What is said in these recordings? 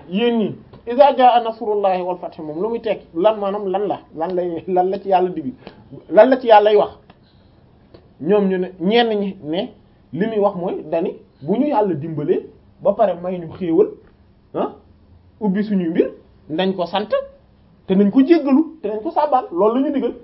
yéen ñi iza jaa nasrullahi wal fath moom lu muy tekki lan maanaam lan la lan lay lan la ci yàlla dibi lan la ci yàllay wax ñoom ñu ne ñenn ñi ne li muy wax mooy dani bu ñu yàlla dimbalee ba pare may ñu xéewal ah ubbi suñuy mbir nañ ko sant te nañ ko jéggalu te nañ ko sàbbal loolu la ñu digal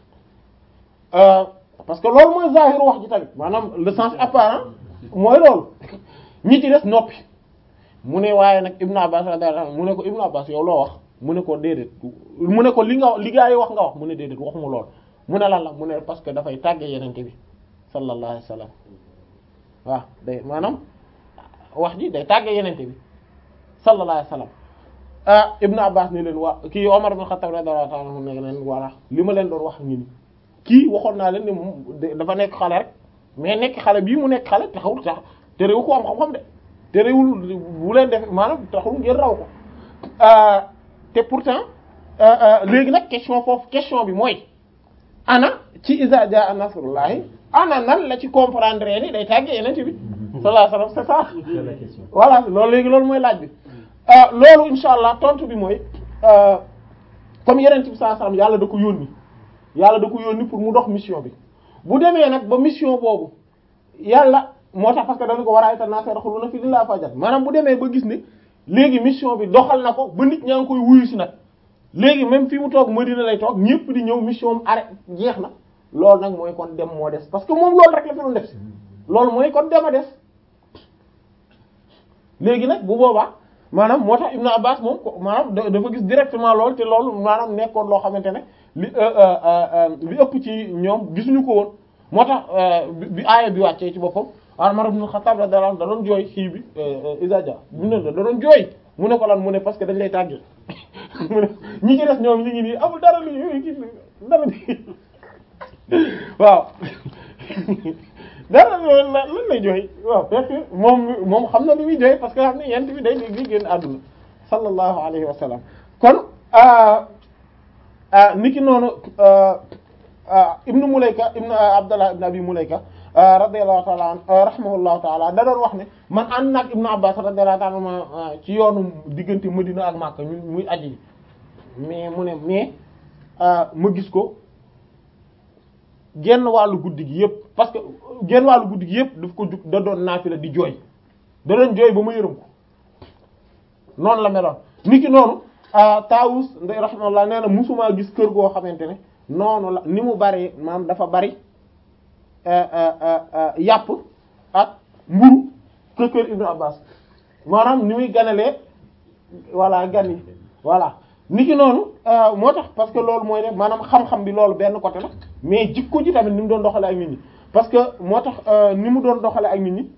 parce que loolu mooy zahiru wax ji tamit maanaam le sens apparent mooy loolu ñi ci des noppi mu ne waaye nag Ibn Abbas radiyallahu anhu mu ne ko Ibn Abbas yow loo wax mu ne ko déedéet mu ne ko li nga li gaa yi wax nga wax mu ne déedéet waxuma lool mu ne lan la mu ne parce que dafay tàgge yenente bi sallallahu alayhi wasallam waaw day maanaam wax ji day tàgge yenente bi sallallahu alayhi wasallam ah Ibn Abbas ne leen waa kii Omar ibn Khattab radiyallahu ta'ala anhu ne leen voilà li ma leen doon wax ngi ni kii waxoon naa leen ne moom dafa nekk xale rek mais nekk xale bii mu nekk xale taxawul tax te réew ko am xam-xam de te réewul bu leen def maanaam taxul ngeen raw ko te pourtant léegi nag question foofu question bi mooy ana ci iza jaa nasrullahi ana nan la ci comprendre ni day tàggee yenente bi sallallahu alayhi wasallam c'est ça voilà loolu léegi loolu mooy laaj bi loolu insha allah tontu bi mooy comme yenente bi sallallahu alayhi wasallam yàlla da ko yónni yàlla da ko yónni pour mu dox mission bi bu demee nag ba mission boobu yàlla moo tax parce que dañu ko war a itam naa seetlu na fi li laa fajat maanaam bu demee ba gis ne léegi mission bi doxal na ko ba nit ñaa ngi koy wuyu si nag léegi même fi mu toog Madina lay toog ñëpp di ñëw mission am arrêt jeex na loolu nag mooy kon dem moo des parce que moom loolu rek la fi doon def si loolu mooy kon dem a des léegi nag bu boobaa maanaam moo tax Ibn Abbas moom maanaam dafa gis directement loolu te loolu maanaam nekkoon loo xamante ne li li ëpp ci ñoom gisuñu ko woon moo tax bi aaya bi wàccee ci boppam Umar ibn Khattab radiyallahu anhu da doon jooy xii bi isadia mu ne da doon jooy mu ne ko lan mu ne parce que dañ lay tàggee mu ne ñi ci des ñoom ñi ngi nii amul dara lu ki dara waaw dara lan lan lay jooy waaw fekk moom moom xam na li muy jooy parce que xam ne yent bi day gi génn àdduna sallallahu alayhi wa sallam kon niki noonu ibnu Mulayka ibnu Abdallah ibnu Abi Mulayka radiyallahu ta'ala an rahimahullahu ta'ala da doon wax ne man ànd naag ibnu Abbas radiyallahu ta'ala ma ci yoonu diggante Madina ak Makka ñu muy aji mais mu ne mais ma gis ko genn wàllu guddi gi yëpp parce que genn wàllu guddi gi yëpp daf ko jug da doon naafila di jooy da doon jooy ba ma yërëm ko noonu la meloon niki noonu Taawus nday rahimahullah nee na musuma gis kër goo xamante ne noonu la ni mu bari maanaam dafa bari yàpp ak mburu kër kër Ibnu Abbas maanaam ni muy ganalee voilà gan yi voilà niki noonu moo tax parce que loolu mooy ne maanaam xam-xam bi loolu benn côté la mais jikko ji tamit ni mu doon doxale ak nit ñi parce que moo tax ni mu doon doxale ak nit ñi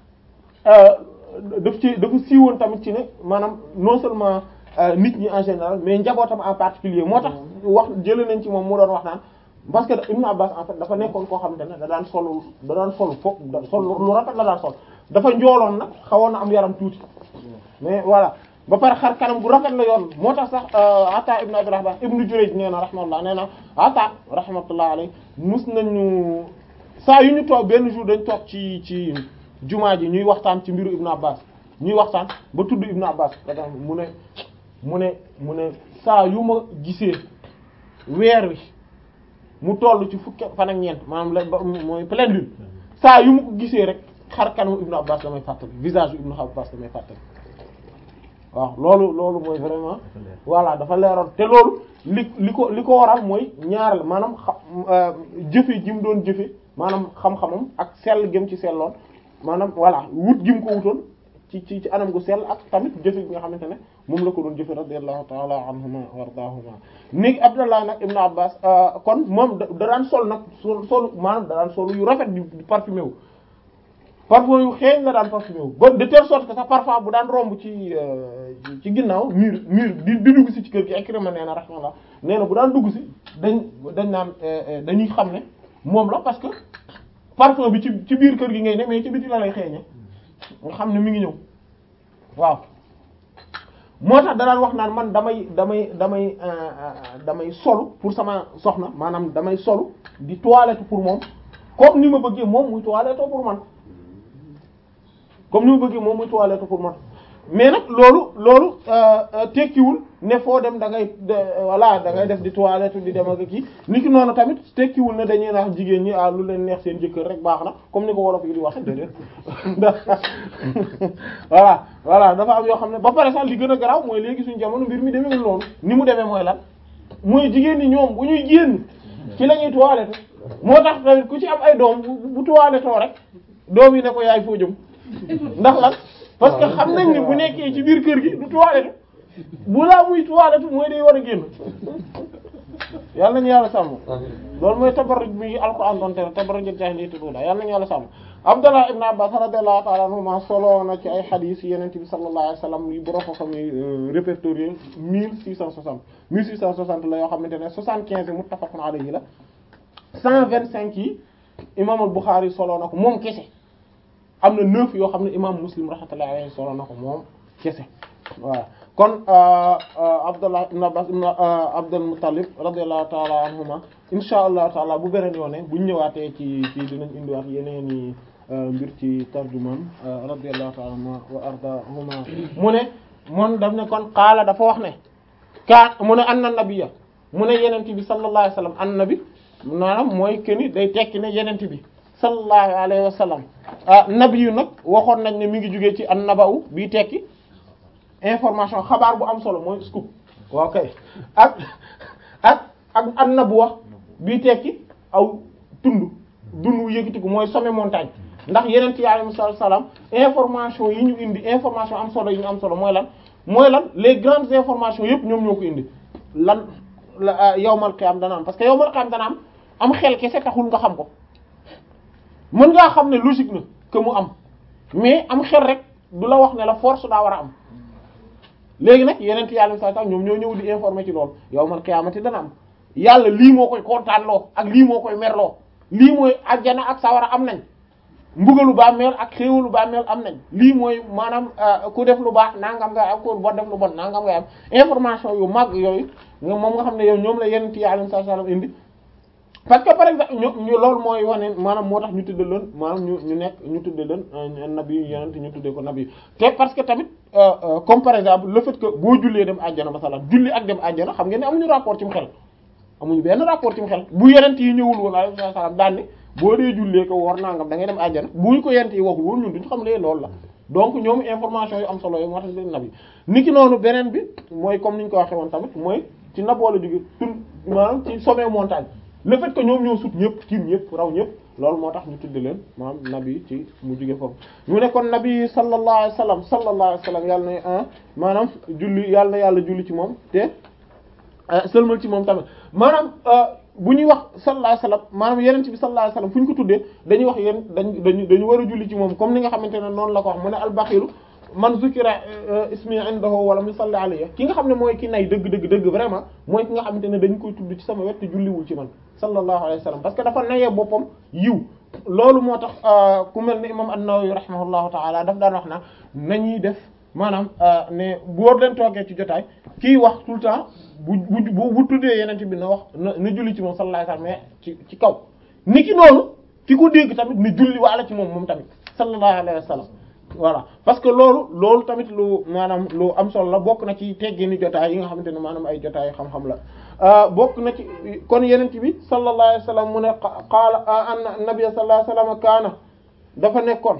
daf ci dafa siiwoon tamit ci ne maanaam non seulement nit ñi en général mais njabootam en particulier moo tax wax jëlee nañ ci moom mu doon wax naan parce que Ibn Abbas en fait dafa nekkoon koo xamante ne da daan solu da daan solu foofu sol lu rafet la daan sol dafa njooloon nag xawoon na am yaram tuuti mais voilà ba pare xar kanam gu rafet la yoon moo tax sax Ata Ibn Abdurrahman Ibn Jurayj nee na rahmatullah nee na Ata rahmatullah alayhi mus nañu saa yu ñu toog benn jour dañ toog ci ci jumaa ji ñuy waxtaan ci mbiru Ibn Abbas ñuy waxtaan ba tudd Ibn Abbas mu ne mu ne mu ne saa yu ma gisee weer wi mu toll ci fukki fan ak ñeent maanaam la mooy pleine lune saa yu ma ko gisee rek xar kanamu Ibn Abbas damay fàttali visage yu Ibn Abbas damay fàttali waaw loolu loolu mooy vraiment voilà dafa leeroon te loolu li li ko li ko waral mooy ñaareel maanaam xa jëfe ji mu doon jëfe maanaam xam-xamam ak sell gëm ci selloon maanaam voilà wut gi mu ko wutoon ci ci ci anam gu sell ak tamit jëfe gi nga xamante ne moom la ko doon jëfe radiyallahu ta'ala anhuma wardaahuma ni Abdallah nag ibnu Abbas kon moom da daan sol nag sol sol maanaam da daan sol yu rafet di parfumé wu parfum yu xeeñ la daan parfumé wu ba de telle sorte que sax parfois bu daan romb ci ci ginnaaw mur mur di di dugg si ci kër gi Ikrima nee na rahmatullah nee na bu daan dugg si dañ dañ naan dañuy xam ne moom la parce que parfum bi ci ci biir kër gi ngay ne mais ci biti la lay xeeñe nga xam ne mi ngi ñëw waaw moo tax danaan wax naan man damay damay damay damay solu pour sama soxna maanaam damay solu di toilette pour moom comme ni ma bëggee moom muy toilette pour man comme ni ma bëggee moom muy toilette pour man mais nag loolu loolu tekkiwul ne foo dem da ngay voilà da ngay def di toilette di dem ak kii ni ki noonu tamit tekkiwul ne dañuy naax jigéen ñi ah lu leen neex seen jëkkër rek baax na comme ni ko wolof yi di waxe déedéet voilà voilà dafa am yoo xam ne ba pare sax li gën a garaaw mooy léegi suñu jamono mbir mi demeewul noonu ni mu demee mooy lan mooy jigéen ñi ñoom bu ñuy génn ci la ñuy toilette moo tax tamit ku ci am ay doom bu bu toilettoo rek doom yi ne ko yaay foo jëm ndax lan parce que xam nañ ni bu nekkee ci biir kër gi du toilette bu laa muy toilette mooy day war a génn yàlla nañu yàlla sàmm loolu mooy tabarruj bi alquran doon tere tabarruj jaahiliyyati tuuda yàlla nañu yàlla sàmm Abdullah ibn Abbas radiyallahu ta'ala anhuma solo na ci ay hadith yonent bi sallallahu alayhi wasallam yu borom xam ne répertorié mille six cent soixante mille six cent soixante la yoo xamante ne soixante-quinze yi muttafaqun alayhi la cent vingt-cinq yi imam al-Bukhari solo na ko moom kese am na neuf yoo xam ne imam Muslim rahmatullahi alayhi solo na ko moom kese voilà kon Abdullah ibn Abbas ibn Abdul Muttalib radiyallahu ta'ala anhuma insha allah taala bu beneen yoone buñ ñëwaatee ci ci dinañ indiwaat yeneen i mbir ci tarjumaan radiyallahu ta'ala anhuma wa ardahuma mu ne moom daf ne kon qaala dafa wax ne kaan mu ne anna nabiyya mu ne yenente bi sallallahu alayhi wa sallam an nabi maanaam mooy keni day tekki ne yenente bi sallallahu alayhi wa sallam nabi yu nag waxoon nañ ne mi ngi jugee ci an naba'u bii tekki information xabaar bu am solo mooy scoop waaw kay ak ak ak an nabuwa bii tekki aw tund dund wu yëkkatiku mooy sommet montagne ndax yeneen ci alayhi salaam information yi ñu indi information am solo yi ñu am solo mooy lan mooy lan les grandes informations yëpp ñoom ñoo ko indi lan la yawmal qiyam dana am parce que yawmal qiyam dana am am xel kese taxul nga xam ko mën ngaa xam ne logique na que mu am mais am xel rek du la wax ne la force daa war a am léegi nag yeneen ci alayhi salaam ñoom ñoo ñëw di informer ci loolu yawmal qiyamati dana am yàlla lii moo koy kontaanloo ak lii moo koy merloo lii mooy ajjana ak sawara am nañ mbugalu bàmmeel ak xéewalu bàmmeel am nañ lii mooy maanaam ku def lu baax nangam nga am ku bon def lu bon nangam nga am information yu mag yooyu nga moom nga xam ne yow ñoom la yeneen ci alayhi salaam indi parce que par exemple ñu ñu loolu mooy wane maanaam moo tax ñu tudde leen maanaam ñu ñu nekk ñu tudde leen nabi yeneen ñu tuddee ko nabi te parce que tamit comme par exemple le fait que boo jullee dem àjjana masalan julli ak dem àjjana xam ngeen ne amuñu rapport ci mu xel amuñu benn rapport ci mu xel bu yenent yi ñëwul woon alayhi salaam daan ne boo dee jullee ko woor nangam da ngay dem àjjana buñ ko yenent yi waxul woon ñun duñu xam lee loolu la donc ñoom information yu am solo yi moo tax leen nabi niki noonu beneen bi mooy comme niñ ko waxee woon tamit mooy ci naboo la jóge tun maanaam ci sommet montagne le fait que ñoom ñoo sut ñëpp tiim ñëpp raw ñëpp loolu moo tax ñu tudde leen maanaam nabi ci mu jóge foofu ñu ne kon nabi sallallahu alayhi wasallam sallallahu alayhi wasallam yàlla na maanaam julli yàlla na yàlla julli ci moom te sëlmal ci moom tamit maanaam bu ñuy wax sallallahu alayhi wasallam maanaam yeneen bi sallallahu alayhi wasallam fu ñu ko tuddee dañuy wax yéen dañ dañu dañu war a julli ci moom comme ni nga xamante ne noonu la ko wax mu ne albaxilu man zukira ismi indahu wala mu salli alayhi ki nga xam ne mooy ki nay dëgg dëgg dëgg vraiment mooy ki nga xamante ne dañu koy tudd ci sama wet te julliwul ci man sallallahu alayhi wasallam parce que dafa nayee boppam yiw loolu moo tax ku mel ne imam an-Nawawi rahimahullahu ta'ala daf daan wax na nañuy def maanaam ne boo leen toogee ci jotaay kii wax tout le temps bu bu bu tuddee yeneen bi na wax na na julli ci moom sallallahu alayhi wasallam mais ci ci kaw ni ki noonu ki ko dégg tamit na julli waala ci moom moom tamit sallallahu alayhi wasallam voilà parce que loolu loolu tamit lu maanaam lu am solo la bokk na ci teggini jotaay yi nga xamante ne maanaam ay jotaay xam-xam la bokk na ci kon yeneen bi sallallahu alayhi wasallam mu ne qaala anna nabiy sallallahu alayhi wasallam kaana dafa nekkoon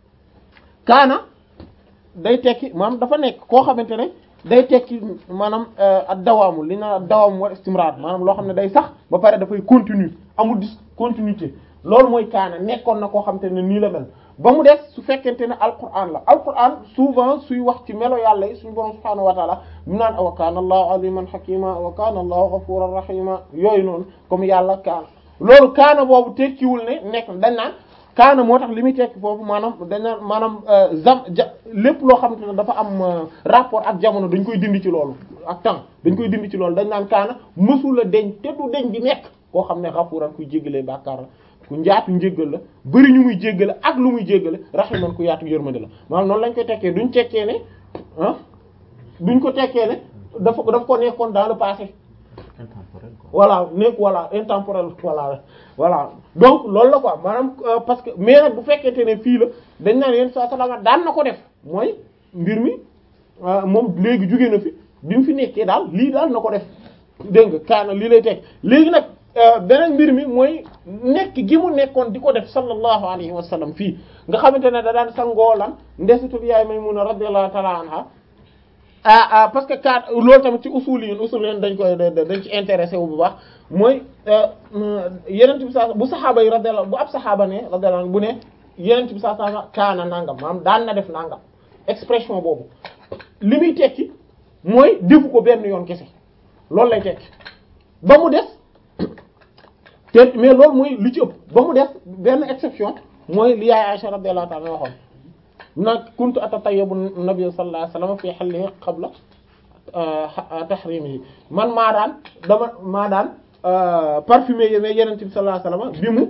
kaana day tekki maanaam dafa nekk koo xamante ne day tekki maanaam ak dawaamu li na dawaam wa istimrar maanaam loo xam ne day sax ba pare dafay continue amul dis continuité loolu mooy kaana nekkoon na koo xamante ne nii la mel ba mu des su fekkente ne alquran la alquran souvent suy wax ci melo yàlla yi suñu borom subhaanahu wa taala mu naan wa kaana allahu aliman hakima wa kaana allahu ghafuran rahima yooyu noonu comme yàlla kaana loolu kaana boobu tekkiwul ne nekk dañ naan kaana moo tax li muy tekki foofu maanaam dañ naan maanaam zam ja lépp loo xamante ne dafa am rapport ak jamono dañ koy dindi ci loolu ak temps dañ koy dindi ci loolu dañ naan kaana mësula deñ te du deñ di nekk koo xam ne ghafuran kuy jéggalee bàkkaar la ku njaatu njéggal la bëri ñu muy jéggale ak lu muy jéggale rahiman ku yaatu yërmande la maanaam noonu lañ koy tekkee duñ tekkee ne ah duñ ko tekkee ne dafa dafa ko nekkoon dans le passé intemporel quoi. voilà nekk voilà intemporel voilà voilà donc loolu la quoi maanaam parce que mais nag bu fekkente ne fii la dañ naan yéen saa salama daan na ko def mooy mbir mi moom léegi jugee na fi bi mu fi nekkee daal lii daal na ko def dégg nga kaana lii lay teg léegi nag beneen mbir mi mooy nekk gi mu nekkoon di ko def sallallahu alayhi wa sallam fii nga xamante ne da daan sangoolan ndesitul yaay Maymuna radiyallahu ta'ala anha ah ah parce que kat loolu tamit ci usul yi usul yi dañ koy dañ ci intéressé wu bu baax mooy yenent bi saa bu saxaaba yi radiyallahu bu ab saxaaba ne radiyallahu bu ne yenent bi saa saa kaana nangam maanaam daan na def nangam expression boobu li muy tekki mooy defu ko benn yoon kese loolu lay tekki ba mu des te mais loolu mooy li ci ëpp ba mu des benn exception mooy li yaay Aisha radiyallahu ta'ala waxoon na kuntu atatayyabu nabi sallallahu alayhi wasallam fi hallihi qabla tahrimihi man maa daan dama maa daan parfumé yi mais yeneen bi sallallahu alayhi wasallam bi mu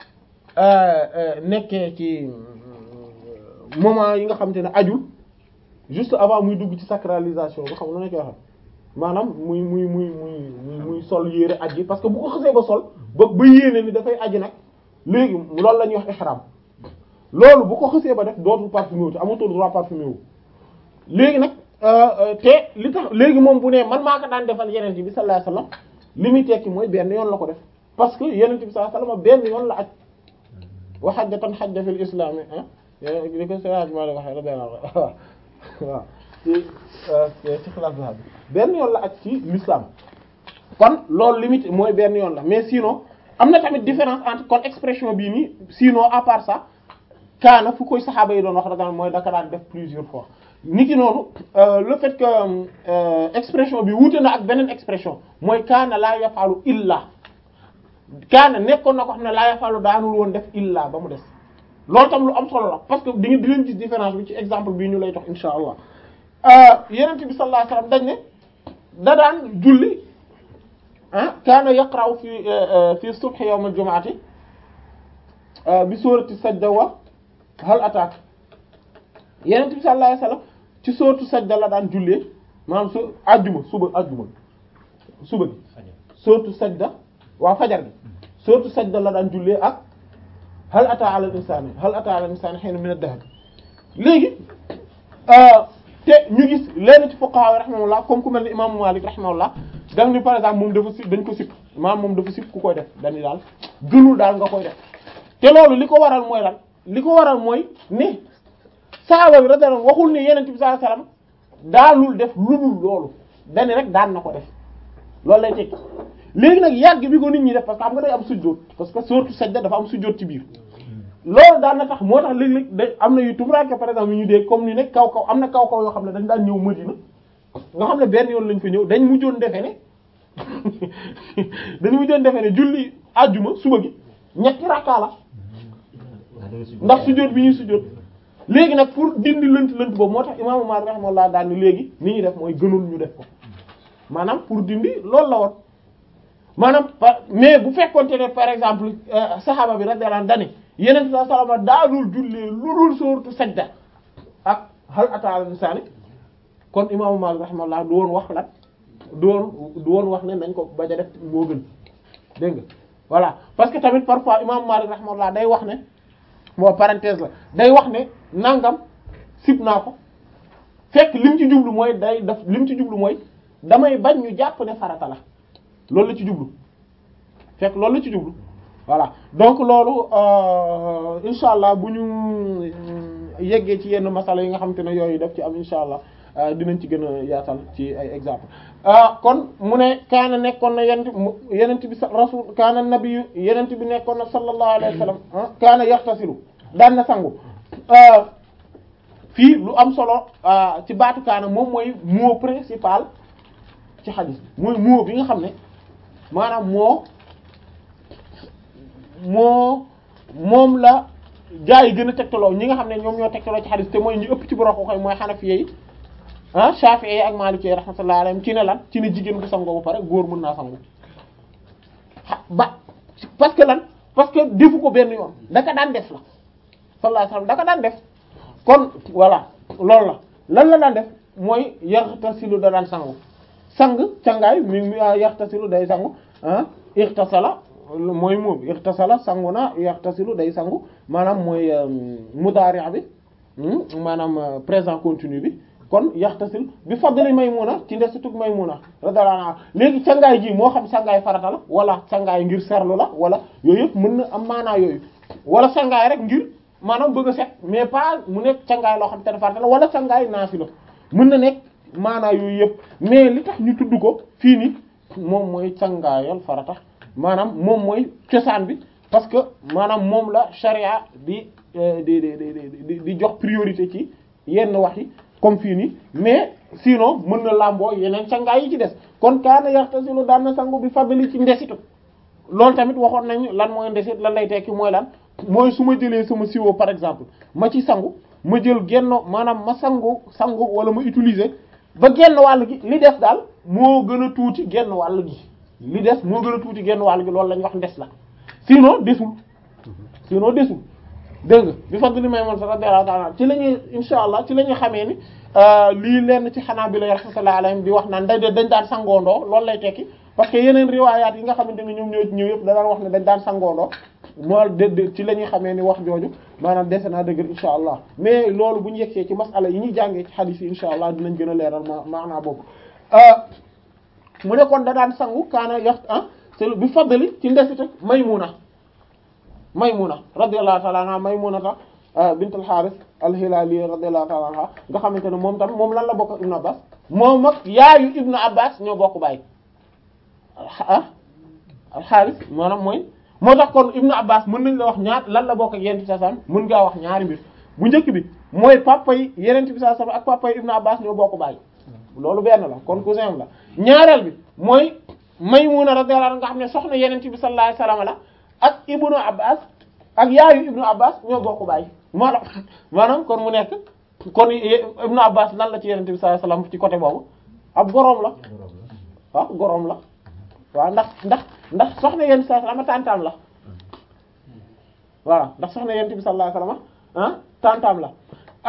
nekkee ci moment yi nga xamante ne ajul juste avant muy dugg ci sacralisation bi xam nga na koy waxee maanaam muy muy muy muy muy sol yére aji parce que bu ko xasee ba sol ba ba yéene ni dafay aji nag léegi loolu la ñuy wax ihram loolu bu ko xasee ba def dootul parfumé wu te amatul droit parfumé wu léegi nag te li tax léegi moom bu ne man maa ko daan defal yeneen bi sallallahu alayhi wasallam li muy tekki mooy benn yoon la ko def parce que yeneen bi sallallahu alayhi wasallam benn yoon la aj wa hajjatan hajja fil islam ah li ko sérage maa la waxee la benn waaw waaw ci ci xilaaf bi benn yoon la aj ci l'islam kon loolu limite mooy benn yoon la mais sinon am na tamit différence entre kon expression bii nii sinon à part ça kaana fu koy saxaaba yi doon wax daga mooy daka daan def plusieurs fois niki noonu le fait que expression bi wuute na ak beneen expression mooy kaana laa yafalu illa kaana nekkoon na ko xam ne laa yafalu daanul woon def illa ba mu des loolu tam lu am solo la parce que di nga di leen gis différence bi ci exemple bii ñu lay jox insha allah yenente bi sallallahu alayhi wasallam dañ ne da daan julli ah kaana yaqra'u fi fi subhi yawm al-jum'ati bi surati sajda wa hal attaque yeneen bi sallallahu alayhi wasallam ci sootu sajda la daan jullee maanaam su ajjuma suba ajjuma suba gi sootu sajda waa fajar gi sootu sajda la daan jullee ak hal ata ala al-insani hal ata ala al-insani hayna min ad-dahr léegi te ñu gis leen ci fuqaha rahimahullah comme ku mel ni imam Malik rahimahullah daf ni par exemple moom dafa si dañ ko sipp maanaam moom dafa sipp ku koy def dañu daal gënul daal nga koy def te loolu li ko waral mooy lan li ko waral mooy ne saaba bi radiyallahu waxul ne yeneen bi sallallahu alayhi wasallam daanul def lu dul loolu dani rek daan na ko def loolu lay tekki léegi nag yàgg bi ko nit ñi def parce que xam nga day am sujjóot parce que surtout sajda dafa am sujjóot ci biir loolu daan na tax moo tax léeg-léeg day am na yu tumuraanke par exemple yu ñu dee comme ni nekk kaw kaw am na kaw kaw yoo xam ne dañ daan ñëw Madina nga xam ne benn yoon lañ fa ñëw dañ mujjoon defe ne dañ mujjoon defe ne julli àjjuma suba gi ñetti rakkaa la ndax sujjóot bi ñuy sujjóot léegi nag pour dindi lënt lënt boobu moo tax imaamu Maalik rahimahullah daal ni léegi ni ñuy def mooy gënul ñu def ko maanaam pour dindi loolu la woon maanaam mais bu fekkonte ne par exemple saxaaba bi radiyallahu anhu dani yeneen sa salama daanul jullee lu dul sooratu sajda ak hal ataa alal insaani kon imaamu Maalik rahimahullah du woon wax lan du woon du woon wax ne nañ ko bañ a def moo gën dégg nga voilà parce que tamit parfois imaamu Maalik rahimahullah day wax ne moo parenthèse la day wax ne nangam sib naa ko fekk lim ci jublu mooy day daf lim ci jublu mooy damay bañ ñu jàpp ne farata la loolu la ci jublu fekk loolu la ci jublu voilà donc loolu insha allah bu ñu yeggee ci yenn masala yi nga xamante ne yooyu def ci am insha allah dinañ ci gën a yaatal ci ay exemple kon mu ne kaana nekkoon na yenent yenent bi rasul kaana nabiyu yenent bi nekkoon na sallallahu alayhi wa sallam kaana yaxtasilu daan na sangu fii lu am solo ci baatu kaana moom mooy mot principal ci xadis mooy mot bi nga xam ne maanaam moo moo moom la gaa yi gën a tegtaloo ñi nga xam ne ñoom ñoo tegtaloo ci xadis te mooy ñu ëpp ci borom ko koy mooy xanafiye yi ah Shafi'i yi ak Maliki rahmatullahi alayhim ci ne lan ci ne jigéen bu sangoo ba pare góor mën naa sangu ba parce que lan parce que defu ko benn yoon daka daan def la sallallahu alayhi wasallam daka daan def kon voilà loolu la lan la daan def mooy yaxtasilu da daan sangu sang cangaay mi mi yaxtasilu day sangu ah ixtasala mooy moom ixtasala sangu na yaxtasilu day sangu maanaam mooy mudaari' bi maanaam présent continu bi kon yaxtasil bi fadli Maymuna ci ndesitug Maymuna radiyallahu anha léegi cangaay ji moo xam cangaay farata la wala cangaay ngir serlu la wala yooyu yëpp mën na am maanaa yooyu wala cangaay rek ngir maanaam bëgg a set mais pas mu nekk cangaay loo xam te ne farata la wala cangaay naafila mën na nekk maanaa yooyu yëpp mais li tax ñu tudd ko fii ni moom mooy cangaayal farata maanaam moom mooy cosaan bi parce que maanaam moom la charia di di di di di jox priorité ci yenn wax yi comme fii nii mais sinon mën na làmboo yeneen cangaay yi ci des kon kaana yaxtasilu daan na sangu bi fadli ci ndesitu loolu tamit waxoon nañu lan mooy ndesit lan lay tekki mooy lan mooy su ma jëlee sama siwo par exemple ma ci sangu ma jël genn maanaam ma sangu sangu wala ma utiliser ba genn wàll gi li des daal moo gën a tuuti genn wàll gi li des moo gën a tuuti genn wàll gi loolu la ñu wax ndes la sinon desul sinon desul dégg nga bi fadli may moon sa radiyallahu ta'ala ci la ñuy insha allah ci la ñuy xamee ni lii lenn ci xanaa bi la rahmatullahi alayhim di wax naan dañ dañ daan sangoondoo loolu lay tekki parce que yeneen riwaayaat yi nga xamante ne ñoom ñoo ñëw yëpp da daan wax ne dañ daan sangoondoo moo de ci la ñuy xamee ni wax jooju maanaam dese naa dëgër insha allah mais loolu bu ñu yegsee ci masala yi ñuy jàngee ci hadith yi insha allah dinañ gën a leeral ma maanaa boobu mu ne kon da daan sangu kaana yax ah c'est bi fadli ci ndesita Maymuna Maymuna radiyallahu ta'ala anha Maymuna ta bint al-Harith al-Hilali radiyallahu ta'ala anha nga xamante ne moom tam moom lan la bokk ak Ibn Abbas moom ak yaayu Ibn Abbas ñoo bokk baay ah al-Harith maanaam mooy moo tax kon Ibn Abbas mën nañ la wax ñaar lan la bokk ak Yonent bi sallallahu alayhi wasallam mën ngaa wax ñaari mbir bu njëkk bi mooy papa yi Yonent bi sallallahu alayhi wasallam ak papa yi Ibn Abbas ñoo bokk baay loolu benn la kon cousin la ñaareel bi mooy Maymuna radiyallahu anha nga xam ne soxna Yonent bi sallallahu alayhi wasallam la ak Ibn Abbas ak yaayu Ibn Abbas ñoo bokk baay maanaam maanaam kon mu nekk kon Ibn Abbas lan la ci Yonent bi sallallahu alayhi wasallam ci côté boobu ab goroom la waaw goroom la waaw ndax ndax ndax soxna Yonent bi sallallahu alayhi wasallam tantam la voilà ndax soxna Yonent bi sallallahu alayhi wasallam ah tantam la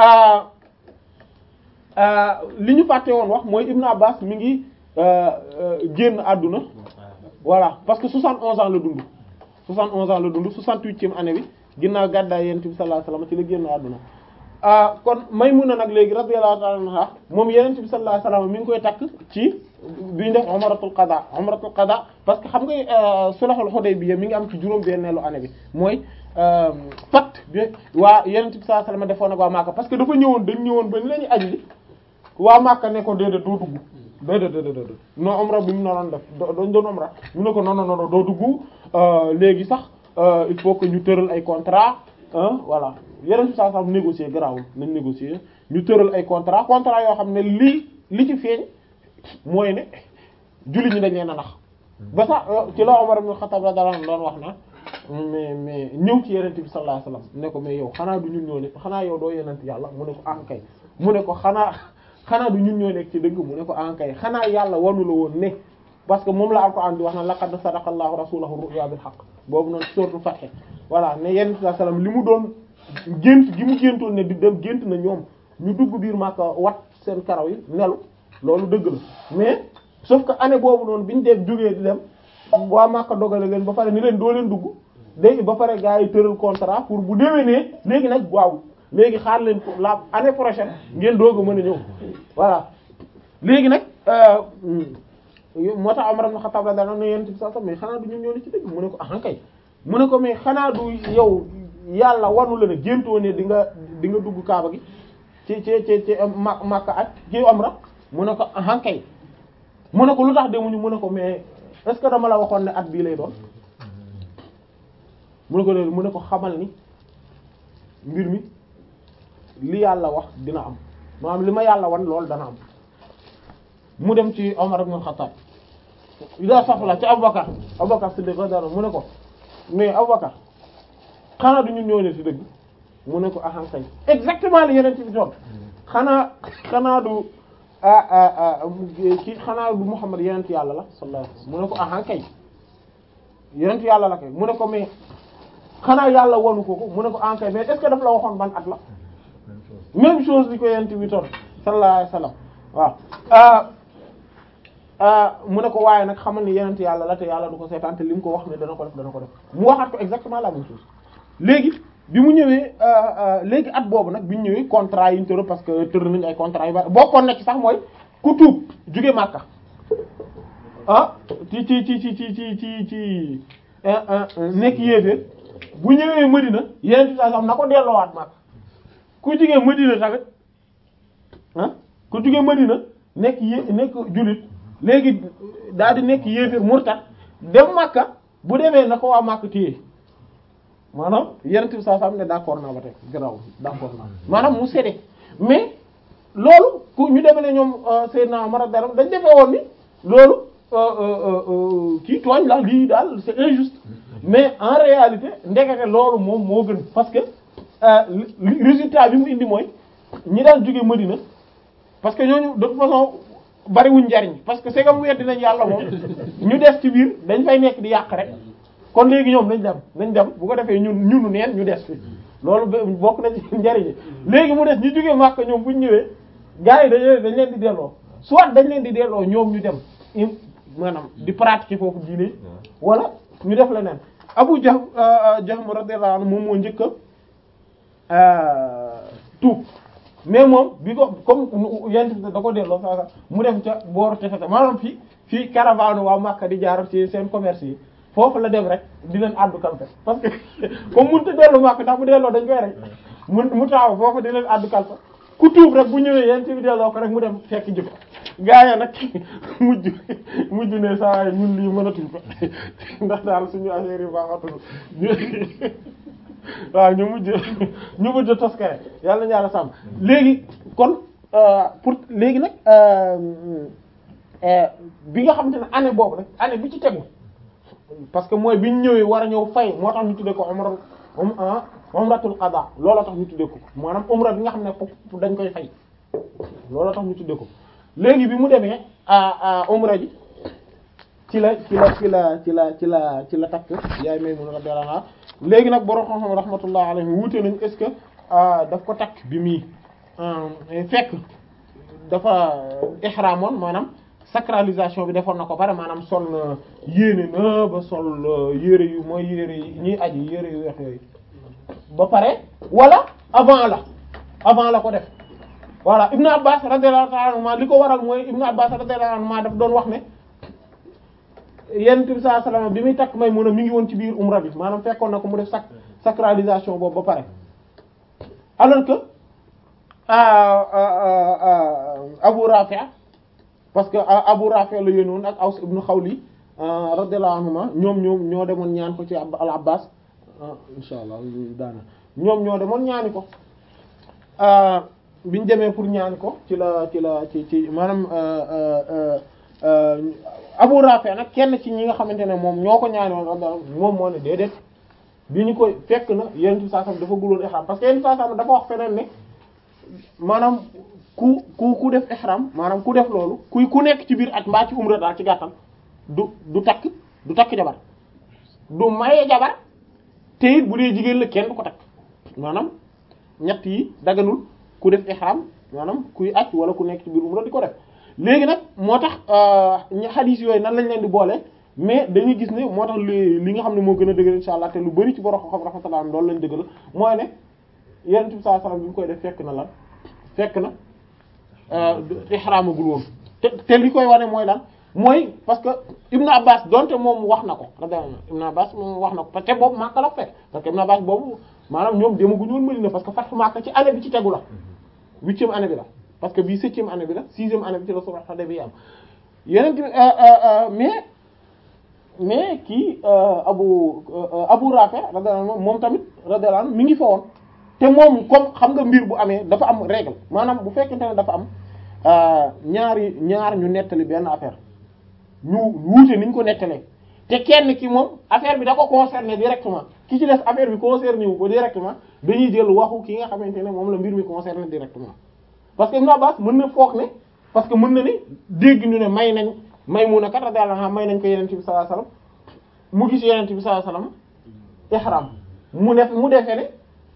li ñu fàtte woon wax mooy Ibn Abbas mi ngi génn àdduna voilà parce que 71 ans la dund 71 ans la dund 68e année bi ginnaaw gàddaay Yonent bi sallallahu alayhi wasallam ci la génn àdduna kon Maymuna nag léegi radiyallahu ta'ala anha moom Yonent bi sallallahu alayhi wasallam mi ngi koy takk ci bi ñu def umratul qada umratul qada parce que xam nga sulhul Hudaybiya mi ngi am ci juróom benneelu année bi mooy pacte bi waa Yonent bi sallallahu alayhi wasallam defoon ak waa Makka parce que dafa ñëwoon dañ ñëwoon ba ni la ñu aji waa Makka ne ko déedéet doo dugg déedéet déedéet non umra bi mu naroon def dañ doon umra mu ne ko non non non doo dugg léegi sax il faut que ñu tëral ay contrat voilà yeneen si saa saa négocier garaawul nañ négocier ñu tëral ay contrat contrat yoo xam ne lii li ci feeñ mooy ne julli ñi dañ leen a nax ba sax ci la Umar ibn Khattab radiyallahu anhu doon wax na mais mais ñëw ci yeneen bi sallallahu alayhi wasallam ne ko mais yow xanaa du ñun ñoo ne xanaa yow doo yeneen yàlla mu ne ko ankay mu ne ko xanaa xanaa du ñun ñoo nekk ci dëgg mu ne ko ankay xanaa yàlla wanu la woon ne parce que moom la Alxuraan di wax na laqad sadaqa Allahu rasulahu ru'ya bil haqq boobu noonu sourate Fath voilà ne yenn saa salaam li mu doon gént gi mu géntoon ne di dem gént na ñoom ñu dugg biir Makka wat seen karaw yi nelu loolu dëgg la mais sauf que année boobu noonu bi ñu dee jógee di dem waa Makka dogale leen ba pare ni leen doo leen dugg léegi ba pare gars yi tëral contrat pour bu déwénee léegi nag waaw léegi xaar leen ko la année prochaine ngeen doog a mën a ñëw voilà léegi nag. moo tax Umar ibn Khattab la daan ne yonent bi sallallahu alayhi wasallam mais xanaa du ñun ñoo ne ci dëgg mu ne ko ah kay mu ne ko mais xanaa du yow yàlla wanu la ne géntoo ne di nga di nga dugg Kaaba gi ci ci ci ci ma Makka ak ci Umra mu ne ko ah kay mu ne ko lu tax demuñu mu ne ko mais est-ce que dama la waxoon ne at bii lay doon mu ne ko mu ne ko xamal ni mbir mi li yàlla wax dina am maanaam li ma yàlla wan loolu dana am. mu dem ci Omar ibn Khattab ida safla ci Abubakar Abubakar Siddiq radiyallahu mu ne ko mais Abubakar xanaa du ñun ñoo ne ci dëgg mu ne ko ahan kay exactement li yeneen ci bi toon xanaa xanaa du ki xanaa du Muhammad yeneen yàlla la sallallahu alayhi wasallam mu ne ko ahan kay yeneen yàlla la kay mu ne ko mais xanaa yàlla wonu ko ko mu ne ko ahan kay mais est-ce que daf la waxoon ban at la même chose li ko yeneen bi toon sallallahu alayhi wasallam waaw mu ne ko waaye nag xamal ni yenent yàlla la te yàlla du ko seetaan te li mu ko wax ne dana ko def dana ko def mu waxaat ko exactement la même chose léegi bi mu ñëwee léegi at boobu nag bi ñu ñëwee contrat yi ñu tëral parce que tëral nañu ay contrat yu bari bokkoon na ci sax mooy ku tuub jóge Makka ah ci ci ci ci ci ci ci ci nekk yéeféer bu ñëwee Madina yeneen saa sax na ko delloowaat Makka ku jóge Madina tamit ah ku jóge Madina nekk yé nekk jullit léegi daal di nekk yéeféer murtad dem Makka bu demee na ko waa Makka téye maanaam yeneen bi saa saa ne d'accord naa ba tey garaw d'accord naa maanaam mu séddee mais loolu ku ñu demee ne ñoom Seydina Omar dara dañ defee woon ni loolu kii tooñ la lii daal c'est injuste mais en réalité ndekete loolu moom moo gën parce que résultat bi mu indi mooy ñi daan jóge Madina parce que ñooñu de toute façon bariwuñ njariñ parce que c'est comme weddi nañ yàlla moom ñu des ci biir dañ fay nekk di yàq rek kon léegi ñoom nañ dem nañ dem bu ko defee ñun ñunu neen ñu des fi loolu bokk na ci njariñ léegi mu des ñu jógee Makka ñoom buñ ñëwee gars yi dañ dañ leen di delloo soit dañ leen di delloo ñoom ñu dem maanaam di pratiquer foofu diine wala ñu def leneen Abu Jahm Jahm radiyallahu anhu moom moo njëkk a tuub mais moom bi ko comme yent da ko delloo saa mu dem ca booru tefete maanaam fii fii caravane waa Makka di jaar ci seen commerce yi foofu la dem rek di leen àddu kalpe parce que comme mënut a dellu Makka ndax bu delloo dañ koy rek mu mu taaw foofu di leen àddu kalpe ku tuub rek bu ñëwee yent bi delloo ko rek mu dem fekk jëf gaaya nag mujj mujj ne saa yi ñun lii mënatuñ ko ndax daal suñu affaire yi baaxatul waaw ñu mujj ñu mujj toskare yàlla na yàlla sàmm léegi kon pour léegi nag bi nga xamante ne année boobu nag année bi ci tegu parce que mooy bi ñu ñëwee war a ñëw fay moo tax ñu tuddee ko umra umratul qada looloo tax ñu tuddee ko maanaam umra bi nga xam ne foofu dañ koy fay looloo tax ñu tuddee ko léegi bi mu demee umra ji ci la ci la ci la ci la ci la ci la takk yaay Maymuna radiyallahu anha léegi nag borom xam-xam rahmatullah alayhi wuute nañ est-ce que daf ko takk bi muy fekk dafa ihramoon maanaam sacralisation bi defoon na ko pare maanaam sol na yéene na ba sol yére yu mooy yére yi ñuy aji yére yu weex yooyu ba pare wala avant la avant la ko def voilà Ibn Abbas radiyallahu ta'ala anhuma li ko waral mooy Ibn Abbas radiyallahu anhuma daf doon wax ne Yonent bi sallallahu alayhi wasallam bi muy takk Maymuna mi ngi woon ci biir umra bi maanaam fekkoon na ko mu def sac sacralisation boobu ba pare alors que Abu Rafi' parce que Abu Rafi' la yónnoon ak Aws ibn Khawli radiyallahu anhuma ñoom ñoom ñoo demoon ñaan ko ci al Abbas insha Allah daana ñoom ñoo demoon ñaani ko biñ demee pour ñaani ko ci la ci la ci ci maanaam Abu Rafi nag kenn ci ñi nga xamante ne moom ñoo ko ñaani woon moom moo ne déedéet bi ñu koy fekk na yenn saa sam dafa guloon ihram parce que yenn saa sam dafa wax feneen ne maanaam ku ku ku def ihram maanaam ku def loolu kuy ku nekk ci biir at mbaa ci umra daal ci gàttal du du takk du takk jabar du maye jabar te it bu dee jigéen la kenn du ko takk maanaam ñett yi daganul ku def ihram maanaam kuy aj wala ku nekk ci biir umra di ko def léegi nag moo tax xadiis yooyu nan lañ leen di boole mais dañuy gis ne moo tax li li nga xam ne moo gën a dëgër insha allah te lu bari ci borom xam rahmatullah loolu lañ dëggal mooy ne yonent bi sallallahu alayhi wasallam bi mu koy def fekk na lan fekk na ihramagul woon te te li koy wane mooy lan mooy parce que Ibn Abbas donte moom wax na ko Ibn Abbas moom wax na ko parce que boobu Makka la fekk parce que Ibn Abbas boobu maanaam ñoom demaguñu woon Madina parce que Fathu Makka ci année bi ci tegu la huitième année bi la parce que bii septième année bi la sixième année bi ci la sulh Hudaybiya am yeneen mais mais kii Abu Abu Rafi radiyallahu anhu moom tamit radiyallahu anhu mi ngi fa woon te moom comme xam nga mbir bu amee dafa am règle maanaam bu fekkente ne dafa am ñaari ñaar ñu nettali benn affaire ñu wuute niñ ko nettalee te kenn ki moom affaire bi da ko concerné directement ki ci des affaire bi concerné wu ko directement dañuy jël waxu ki nga xamante ne moom la mbir mi concerné directement parce que Ibn Abbas mën na foog ne parce que mën na ni dégg ñu ne may nañ Maymuna kat radiyallahu anha may nañ ko Yonent bi sallallahu alayhi wasallam mu gis Yonent bi sallallahu alayhi wasallam ihram mu def mu defee ne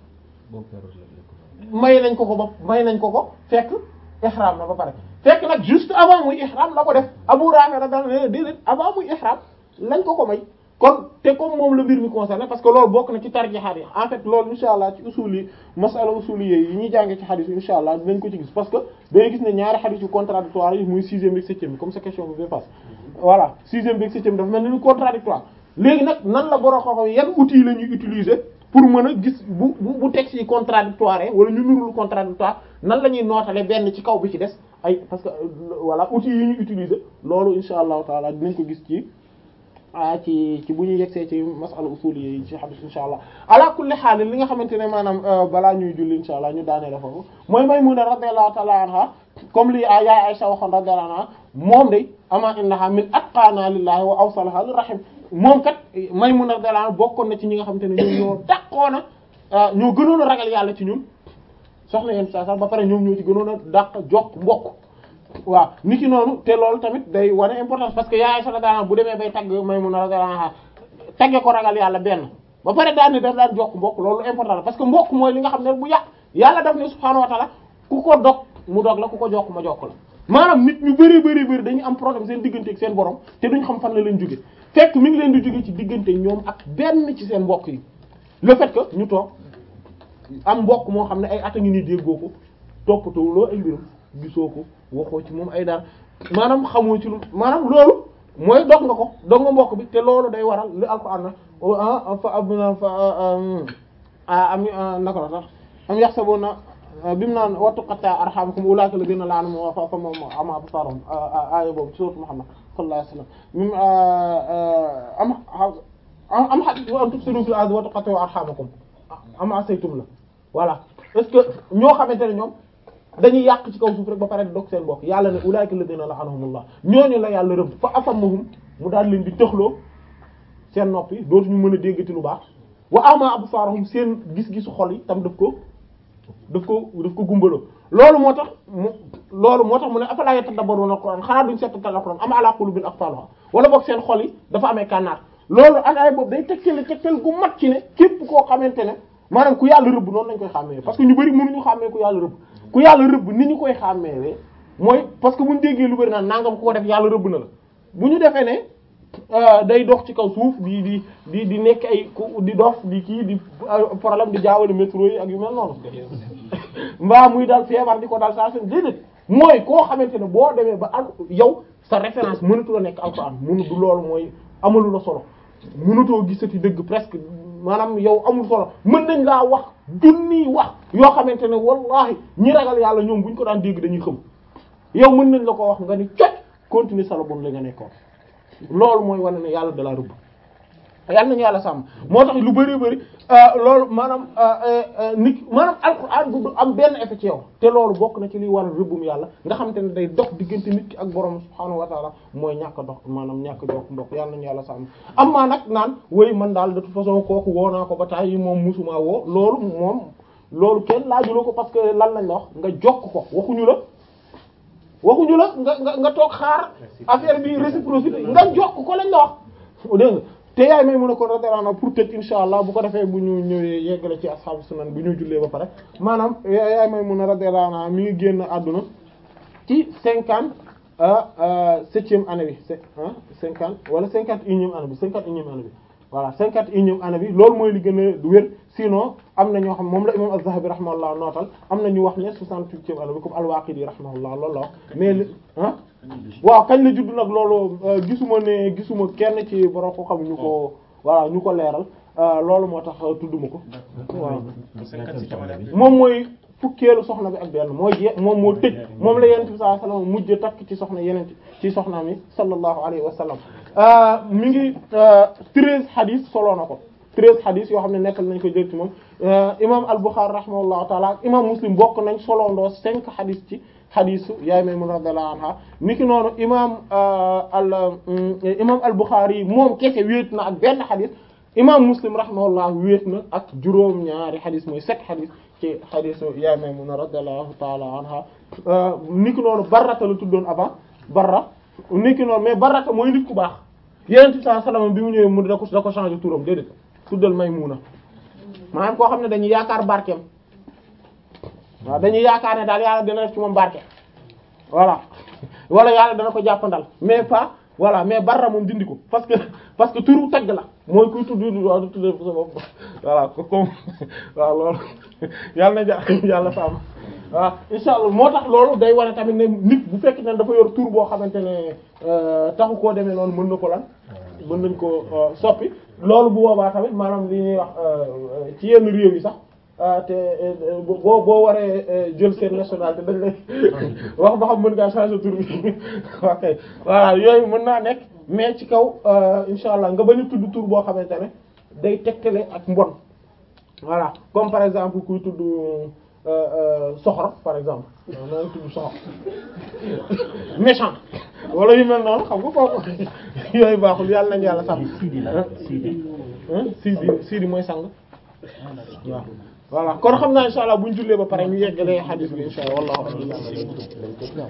may nañ ko ko ba may nañ ko ko fekk ihram na ba pare fekk nag juste avant muy ihram la ko def Abu Rafi radiyallahu anhu déedéet avant muy ihram lañ ko ko may kon te comme moom la mbir mi concerné parce que loolu bokk na ci tarjihaat yi en fait loolu insha allah ci usul yi masala usul yi yi ñuy jàngee ci xadis yi insha allah dinañ ko ci gis parce que dañuy gis ne ñaari xadis yu contradictoire yi muy sixième ak septième bi comme sa question bi passe voilà sixième bi ak septième dafa mel ni contradictoire léegi nag nan la borom xam-xam yan outils la ñuy utiliser pour mën a gis bu bu bu texte yi contradictoire wala ñu nurul contradictoire nan la ñuy nootale benn ci kaw bi ci des ay parce que voilà outils yi ñu utiliser loolu insha allahu taala dinañ ko gis ci ah ci ci bu ñu yegsee ci masala usul yi ci hadith insha allah ala kulli haal li nga xamante ne maanaam balaa ñuy julli insha allah ñu daanee la foofu mooy Maymuna radiyallahu ta'ala anha comme li yaay Aisha waxoon radiyallahu anha moom day ama innaha min atqana lillahi wa awsalaha li rahim moom kat Maymuna radiyallahu anha bokkoon na ci ñi nga xamante ne ñoom ñoo dàqoona ñoo gënoon a ragal yàlla ci ñun soxna yéen saa sax ba pare ñoom ñoo ci gënoon a dàq jokk mbokk waaw ni ki noonu te loolu tamit day wane importance parce que yaay sala daana bu demee bay tagg Maymuna radiyallahu anha tagge ko ragal yàlla benn ba pare daan ni daf daan jokk mbokk loolu important parce que mbokk mooy li nga xam ne bu yàq yàlla daf ne subhaanahu wa ta'ala ku ko dog mu dog la ku ko jokk ma jokk la maanaam nit ñu bëri bëri bëri dañuy am problème seen diggante ak seen borom te duñ xam fan la leen jóge fekk mi ngi leen di jóge ci diggante ñoom ak benn ci seen mbokk yi le fait que ñu toog am mbokk moo xam ne ay at a ngi nii déggoo ko toppatoo loo ay mbirum gisoo ko waxoo ci moom ay dara maanaam xamoo ci lu maanaam loolu mooy dog nga ko dog nga mbokk bi te loolu day waral li alquran na fa abna fa am naka la sax am yaxsabuna bi mu naan wa tuqatta arhamukum ulaika alladhina la'anahum wa fa famma ama absarahum aaya boobu ci sourate Muhammad sallallahu alayhi wasallam mim am am an tufsidu fil ardi wa tuqattu arhamakum am asaytum la voilà est-ce que ñoo xamante ne ñoom dañuy yàq ci kaw suuf rek ba pare di dog seen bokk yàlla ne ulaika alladhina la'anahumullah ñooñu la yàlla rëbb fa asammahum mu daal leen di tëxloo seen noppi dootuñu mën a déggati lu baax wa ama absarahum seen gis-gisu xol yi tam daf ko daf ko daf ko gumbaloo loolu moo tax mu loolu moo tax mu ne afala yatadabbaruna alquran xanaa duñ settantal alquran am ala qulubin aqfaluha wala boog seen xol yi dafa amee kànnaar loolu ataay boobu day tegtale tegtal gu mat ci ne képp koo xamante ne maanaam ku yàlla rëbb noonu lañ koy xàmmee parce que ñu bari mënuñu xàmmee ku yàlla rëbb ku yàlla rëbb ni ñu koy xàmmeewee mooy parce que buñ déggee lu bari naan nangam ku ko def yàlla rëbb na la bu ñu defee ne day dox ci kaw suuf di di di di nekk ay di dof di kii di problème di jaawale métro yi ak yu mel noonu mbaa muy dal feebar di ko dal saa seen déedéet mooy koo xamante ne boo demee ba al yow sa référence mënatu la nekk alxuraan mënu du loolu mooy amalu la solo mënatoo gisati dëgg presque maanaam yow amul solo mën nañ laa wax junniy wax yoo xamante ne wallahi ñi ragal yàlla ñoom bu ñu ko daan dégg dañuy xam yow mën nañ la ko wax nga ni cot continuer sa la bon la nga nekkoon loolu mooy wane ne yàlla da laa rëbb yàlla nañu yàlla sàmm moo tax lu bari bari loolu maanaam nit maanaam alxuraan du am benn effet ci yow te loolu bokk na ci liy waral rëbbum yàlla nga xamante ne day dox diggante nit ki ak borom subhaanahu wa taala mooy ñàkk a dox maanaam ñàkk a jox mbokk yàlla nañu yàlla sàmm am maa nag naan woy man daal de toute façon kooku woo naa ko ba taay yi moom musuma woo loolu moom loolu kenn laajuloo ko parce que lan lañ la wax nga jokk ko waxuñu la waxuñu la nga nga nga toog xaar affaire bi réciprocité nga jokk ko lañ la wax dégg nga te yaay may mën a ko radiyallahu pour tëj insha allah bu ko defee bu ñu ñëwee yeggale ci ashaabu sunan bu ñu jullee ba pare maanaam yaay may mën a radiyallahu anha mi ngi génn àdduna ci cinquante septième année bi cinquante wala cinquante unième année bi cinquante unième année bi voilà cinquante unième année bi loolu mooy li gën a wér sinon am na ñoo xam moom la imam az-Zahabi rahimahullah nootal am na ñu wax ne soixante-huitième année bi comme al-Waqidi rahimahullah loolu la wax mais li ah waaw kañ la judd nag loolu gisuma ne gisuma kenn ci borom ko xam ñu ko voilà ñu ko leeral loolu moo tax tudduma ko waaw moom mooy fukkeelu soxna bi ak benn mooy je moom moo tëj moom la yenent bi sallallahu alayhi wasallam mujj takk ci soxna yeneen ci soxnaam yi sallallahu alayhi wa sallam mi ngi treize hadith solo na ko treize hadith yoo xam ne nekkal nañ ko jël ci moom imam al-Bukhari rahimahullahu taala ak imam Muslim bokk nañ solondoo cinq hadith ci hadisu yaay Maymuna radiyallahu anha niki noonu imam al imam al-Bukhari moom kese wéet na ak benn hadith imam Muslim rahimahullah wéet na ak juróom ñaari hadith mooy sept hadith ci hadisu yaay Maymuna radiyallahu taala anha niki noonu Barrata la tuddoon avant Barra niki noonu mais Barrata mooy nit ku baax Yonent bi sallallahu alayhi wasallam bi mu ñëwee mu da ko da ko changer turam déedéet tuddal Maymuna maanaam koo xam ne dañuy yaakaar barkeem waaw dañuy yaakaar ne daal yàlla dina def ci moom barke voilà wala yàlla dana ko jàppandal mais pas voilà mais barra moom dindi ko parce que parce que turu tagg la mooy kuy tudd waaw du tudd sa bopp voilà ko comme waaw loolu yàlla na ja yàlla sàmm waaw insha allah moo tax loolu day wane tamit ne nit bu fekk ne dafa yor tur boo xamante ne taxu koo demee noonu mën na ko lan mën nañ ko soppi loolu bu boobaa tamit maanaam li ñuy wax ci yenn réew yi sax te boo boo waree jël seen nationalité dañ lay wax ba xam mën ngaa changer tur bi ok voilà yooyu mën naa nekk mais ci kaw insha allah nga bañ a tudd tur boo xamante ne day tegtale ak mbon voilà comme par exemple kuy tudd soxor par exemple naa ngi tudd soxor méchant wala yu mel noonu xam nga kooku yooyu baaxul yàlla nañu yàlla sax Sidi Sidi mooy sang waaw voilà kon xam naa insha allah bu ñu jullee ba pare ñu yeggalee hadith bi insha allah wallahu a'lam